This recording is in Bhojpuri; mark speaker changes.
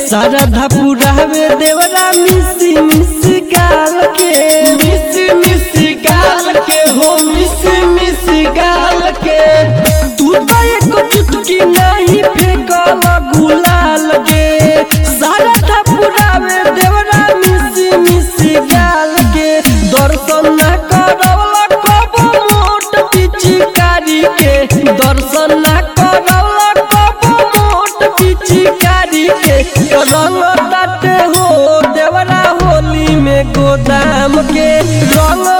Speaker 1: सारा धपुरावे देवरा मिसी मिसी गाल के
Speaker 2: मिसी मिसी गाल के हो मिसी मिसी गाल के
Speaker 1: तू तो एक चुटकी नहीं फेंकल गुलाल के सारा धपुरावे देवरा मिसी मिसी गाल के दर्शन न करवला कब मोट पिचकारी के दर्शन न करवला कब मोट पिचकारी के रंग ताटे हो देवरा होली में गोदाम के रंग